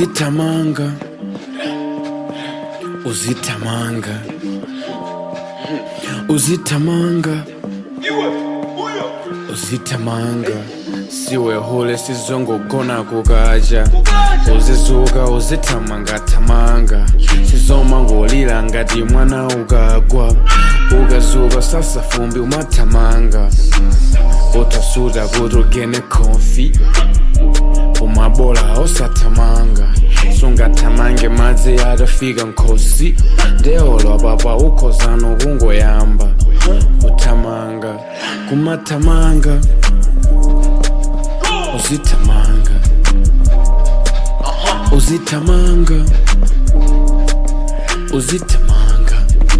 uzitamanga uzitamanga uzitamanga uzitamanga siwe hule sizongogona kukaja uzizuka uzitamanga tamanga sizomangolila ngati mwana ukagwa ukazuka sasa fumbi umatamanga utasuta kuti ugene konfi umabola osatamanga sungatamange madzi atafika nkhosi ndeolwa papa ukhozano kungoyamba kutamanga kumatamanga uzitamanga uzitamanga uzitamanga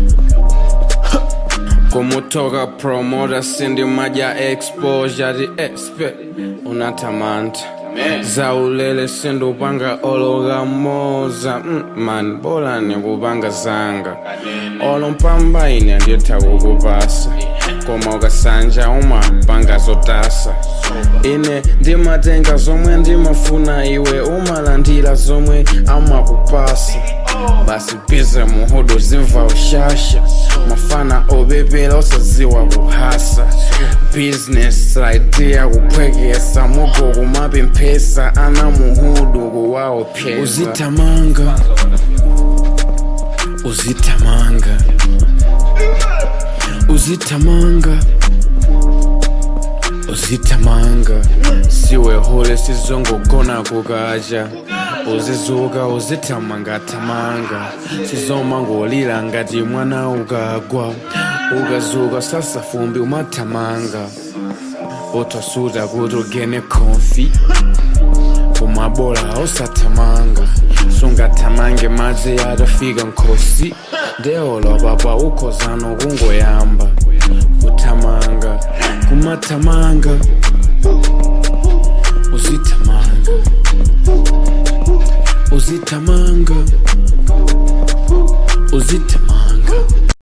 kumutoka promota sindi maja exposure di expert unatamanta zaulele sindupanga ologa moza mm, man bola nikupanga zanga olompamba ine nditha kukupasa koma ukasanja umapanga zotasa ine ndimatenga zomwe ndimafuna iwe umalandira zomwe amakupasa basi bize muhudu zimva ushasha mafana obebela osaziwa kuhasa business idea kuphwekesa mugo kumapemphesa ana muhudu kuwaopheza uzitamanga uzitamanga uzitamanga uzitamanga siwe hule sizongogona kukaja uzizuka uzitamanga tamanga sizomangolila ngati mwana ukagwa ukazuka sasa fumbi umatamanga utasuta kuti ugene konfi umabola osatamanga sungatamange madzi atafika nkhosi ndeolwa papa ukhozano kungoyamba kutamanga kumatamanga uzitamanga uzitamanga uzitamanga